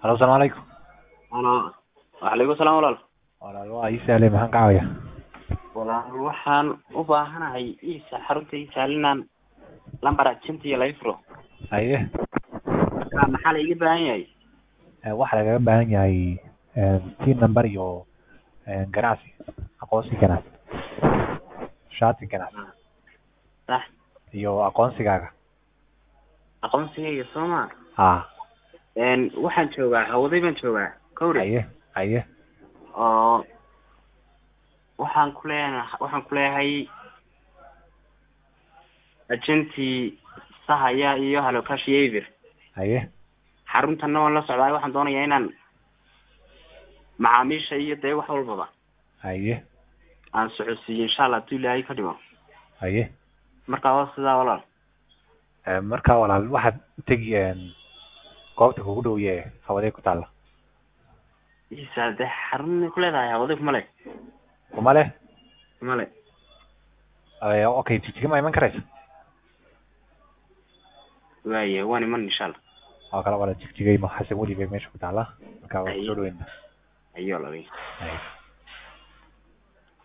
halo asalaamu calaykum Ano, waalaikum salaam walaal. walaal waa ii sahlay maxaan ka caawiya Walaal waxaan u baahanahay iisa xarunta ii sahlinaan lambar agent iyo laga furo. haye Marka maxaa la iga baahan yahay? Eh, waxaa lagaga baahan yahay tin number iyo eh, ganacsi aqoonsi ganacsi shati ganacsi Sax, iyo aqoonsigaaga aqoonsigayga soo ma. ha Een waxaan joogaa hawday baan joogaa. Kowri. haye haye oo waxaan ku leeyahay waxaan ku leeyahay agenti sahaya iyo hello cash iyo Ever. haye xaruntana waan la socdaa waxaan doonayaa inaan macaamiisha iyo dee wax walbaba haye aan socodsiiyo insha allah hadduu ilaahay ka dhigo haye marka waa sidaa walaal Eh, marka walaal waxaad tegi goobta kugu dhow yee hawadee ku taalla isa dee xarun ku leedahay hawada kuma le kuma leh kuma le Eh, okay jigjiga ma iman karaysa waaye waan iman insha allah oo kale wala jigjigay ma xasan weli bay meesha ku taalla marka waa Haye. kusoo dhaweyn ayo labi haye